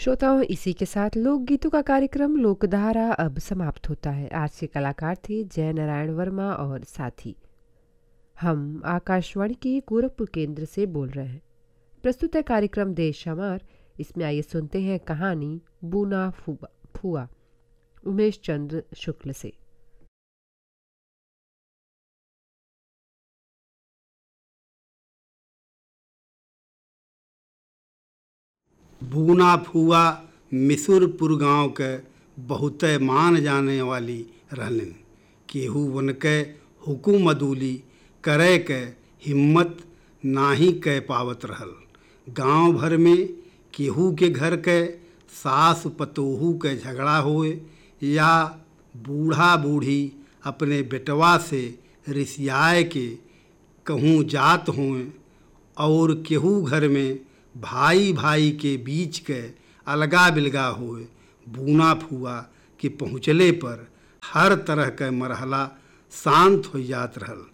श्रोताओं इसी के साथ लोकगीतों का कार्यक्रम लोकधारा अब समाप्त होता है आज के कलाकार थे जय नारायण वर्मा और साथी हम आकाशवाणी के गोरखपुर केंद्र से बोल रहे हैं प्रस्तुत है कार्यक्रम देश हमार इसमें आइए सुनते हैं कहानी बूना फुआ फुआ उमेश चंद्र शुक्ल से बूना फुआ मिसुरपुर गांव के बहुते मान जाने वाली रहलिन केहू उनके हुकुम अदूली करे के हिम्मत नाही कह पावत रहल गांव भर में केहू के घर के सास पतोहू के झगड़ा होए या बूढ़ा बूढ़ी अपने बेटवा से रिसियाए के कहूँ जात होए और केहू घर में भाई भाई के बीच के अलगा बिलगा होए बूना फुआ के पहुँचले पर हर तरह के मरहला शांत हो जात रहल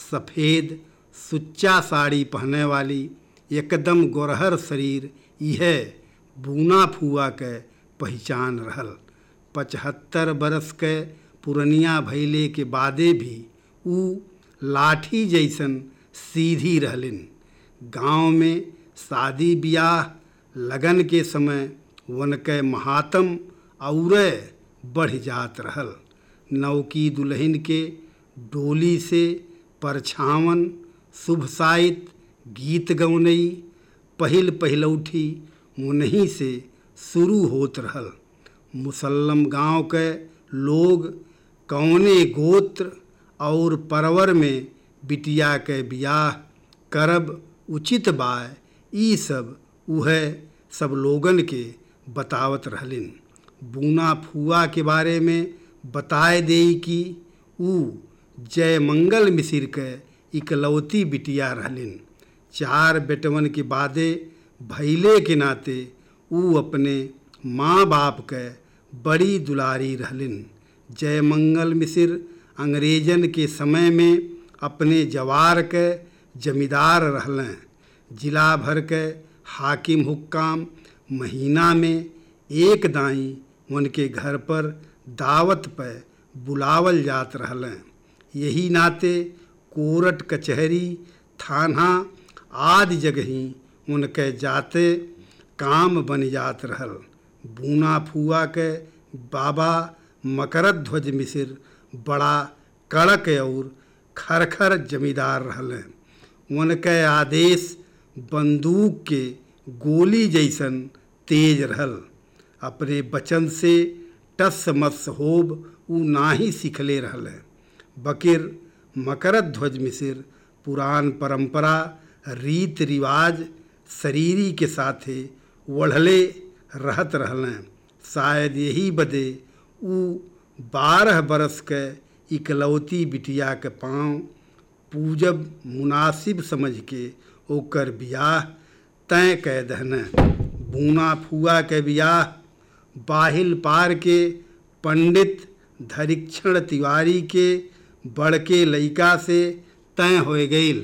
सफ़ेद सुच्चा साड़ी पहने वाली एकदम गोरहर शरीर यह बूना फुआ के पहचान रहल पचहत्तर बरस के पुरनिया भैले के बादे भी ऊ लाठी जैसन सीधी रहलिन गांव में शादी ब्याह लगन के समय उनके महात्म और बढ़ जात रहल नौकी दुल्हन के डोली से परछावन शुभ साहित गीत गौनई पहिल पहिलौठी उन्हीं से शुरू होत रहल मुसल्लम गांव के लोग कौने गोत्र और परवर में बिटिया के बियाह करब उचित बाय ई सब उह सब लोगन के बतावत रहलिन बूना फुआ के बारे में बताए दे कि ऊ जय मंगल मिसिर के इकलौती बिटिया रहलिन चार बेटवन के बादे भैले के नाते ऊ अपने माँ बाप के बड़ी दुलारी रहलिन जय मंगल मिसिर अंग्रेजन के समय में अपने जवार के जमींदार रहलें जिला भर के हाकिम हुक्काम महीना में एक दाई उनके घर पर दावत पे बुलावल जात रहलें यही नाते कोरट कचहरी थाना आदि जगही उनके जाते काम बन जात रहल बूना फुआ के बाबा मकरध्वज मिसिर बड़ा कड़क और खरखर जमींदार रहलें उनके आदेश बंदूक के गोली जैसन तेज रहल अपने बचन से टस मस होब ऊ नाही सिखले रहल बकिर मकरध्वज मिसिर पुरान परंपरा रीत रिवाज शरीरी के साथे वढ़ले रहत रहलें शायद यही बदे ऊ बारह बरस के इकलौती बिटिया के पाँव पूजब मुनासिब समझ के ओकर बियाह तय कह दहन बूना फुआ के बियाह बाहिल पार के पंडित धरीक्षण तिवारी के बड़के लइका से तय हो गईल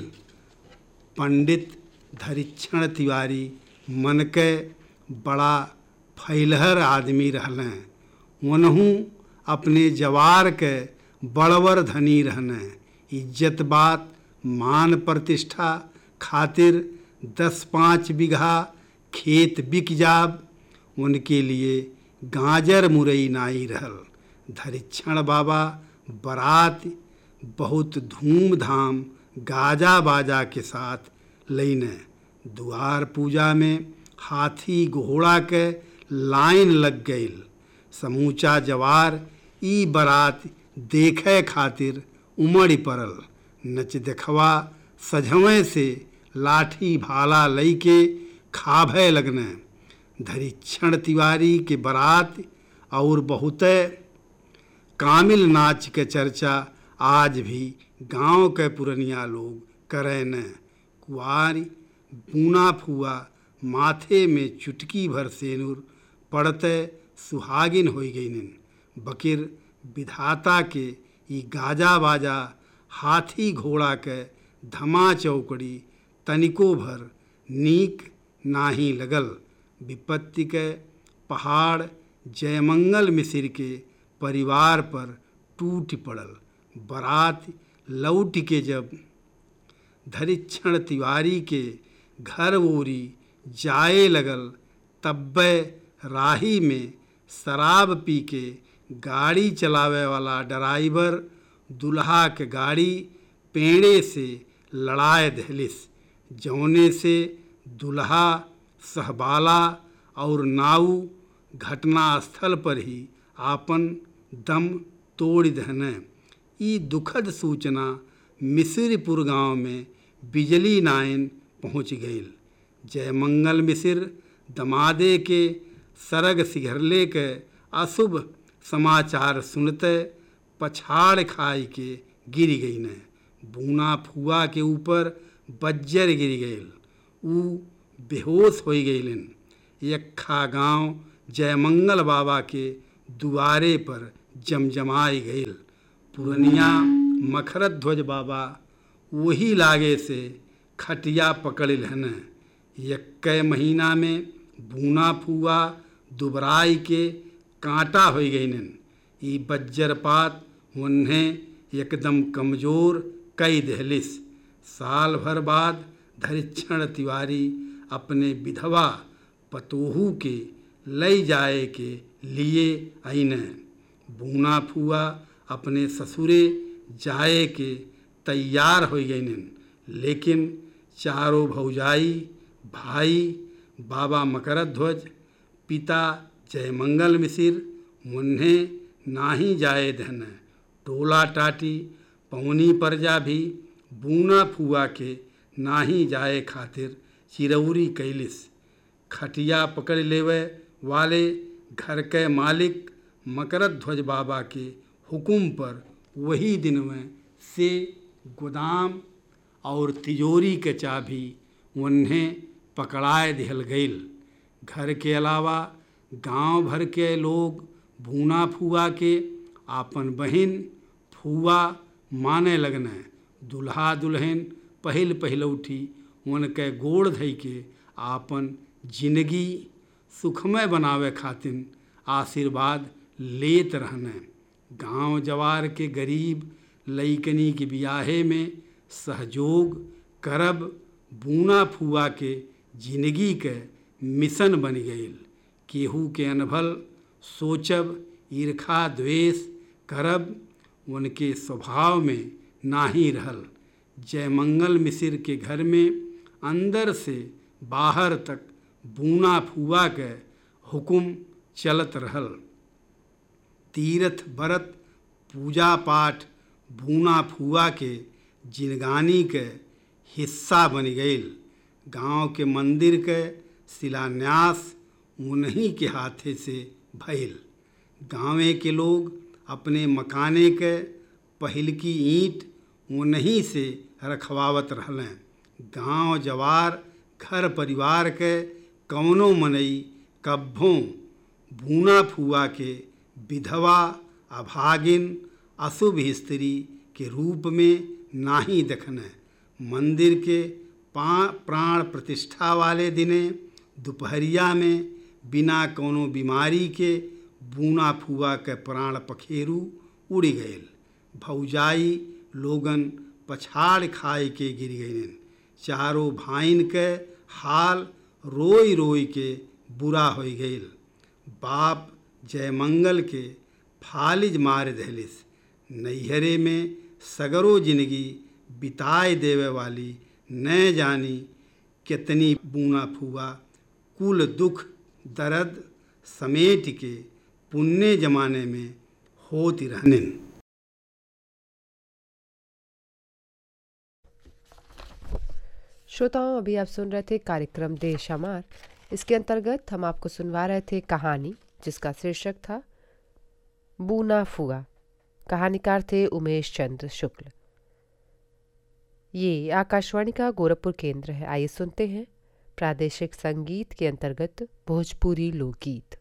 पंडित धरीक्षण तिवारी मन के बड़ा फैलहर आदमी रहलें उनहू अपने जवार के बड़वर धनी रहने इज्जत बात मान प्रतिष्ठा खातिर दस पाँच बीघा खेत बिक जाब उनके लिए गाजर मुरई नाई रहल धरीक्षण बाबा बारात बहुत धूमधाम गाजा बाजा के साथ लैने द्वार पूजा में हाथी घोड़ा के लाइन लग गईल समूचा जवार ई बारात देखे खातिर उमड़ पड़ल नच देखवा सझवें से लाठी भाला लई के खाभे लगने धरीक्षण तिवारी के बारात और बहुत कामिल नाच के चर्चा आज भी गांव के पुरनिया लोग करें न कुआरी बूना फुआ माथे में चुटकी भर सेनुर पड़ते सुहागिन हो गईन बकिर विधाता के ई गाजा बाजा हाथी घोड़ा के धमा चौकड़ी तनिको भर नीक नाही लगल विपत्ति के पहाड़ जयमंगल मिसिर के परिवार पर टूट पड़ल बारात लौट के जब धरिक्षण तिवारी के घर ओरी जाए लगल तब्बे राही में शराब पी के गाड़ी चलावे वाला ड्राइवर दुल्हा के गाड़ी पेड़े से लड़ाए दहलिस जौने से दुल्हा सहबाला और नाऊ घटना स्थल पर ही आपन दम तोड़ दहने ई दुखद सूचना मिसिरपुर गांव में बिजली नाइन पहुंच गई जयमंगल मिसिर दमादे के सरग सिघरले के अशुभ समाचार सुनते पछाड़ खाई के गिर गई न बूना फुआ के ऊपर बज्जर गिर गई ऊ बेहोश हो गईलन यक्खा गांव जयमंगल बाबा के दुआरे पर जमजमाई गईल पुरनिया मखरत ध्वज बाबा वही लागे से खटिया पकड़ हन यक्क महीना में बूना फुआ दुबराई के कांटा हो गईन ई बज्जरपात उन्हें एकदम कमजोर कई दहलिस साल भर बाद धरिक्षण तिवारी अपने विधवा पतोहू के लई जाए के लिए अन बूना फुआ अपने ससुरे जाए के तैयार हो गईन लेकिन चारों भौजाई भाई बाबा मकरध्वज पिता जयमंगल मिसिर मुन्ने नाही जाए धन टोला टाटी पवनी परजा भी बूना फुआ के नाही जाए खातिर चिरौरी कैलिस खटिया पकड़ लेवे वाले घर के मालिक मकरध्वज बाबा के हुक्म पर वही दिन में से गोदाम और तिजोरी के चाबी उन्हें पकड़ाए दिहल गईल घर के अलावा गांव भर के लोग भूना फुआ के आपन बहिन फुआ माने लगने दुल्हा दुल्हन पहिल पहिलौठी उनके गोड़ धई के आपन जिंदगी सुखमय बनावे खातिर आशीर्वाद लेत रहने गांव जवार के गरीब लईकनी के बियाहे में सहयोग करब बूना फुआ के जिंदगी के मिशन बन गई केहू के अनभल सोचब ईर्खा द्वेष करब उनके स्वभाव में नाही रहल जयमंगल मिसिर के घर में अंदर से बाहर तक बूना फुआ के हुक्म चलत रहल तीर्थ व्रत पूजा पाठ बूना फुआ के जिनगानी के हिस्सा बन गई गांव के मंदिर के शिलान्यास उन्हीं के हाथे से भइल गांवे के लोग अपने मकाने के पहल की ईंट उन्हीं से रखवावत रहलें गांव जवार घर परिवार के कौनो मनई कब्भों बूना फुआ के विधवा अभागिन अशुभ स्त्री के रूप में नाही देखने मंदिर के पा प्राण प्रतिष्ठा वाले दिने दोपहरिया में बिना कोनो बीमारी के बूना फुआ के प्राण पखेरु उड़ गए भौजाई लोगन पछाड़ खाए के गिर गईन चारों भाइन के हाल रोई रोई के बुरा हो गई बाप जयमंगल के फालिज मार दहलिस नैहरे में सगरो जिंदगी बिताए देवे वाली न जानी कितनी बूना फुआ कुल दुख दर्द समेट के पुण्य जमाने में होती रहने श्रोताओं अभी आप सुन रहे थे कार्यक्रम देश हमार इसके अंतर्गत हम आपको सुनवा रहे थे कहानी जिसका शीर्षक था बूना फुआ कहानीकार थे उमेश चंद्र शुक्ल ये आकाशवाणी का गोरखपुर केंद्र है आइए सुनते हैं प्रादेशिक संगीत के अंतर्गत भोजपुरी लोकगीत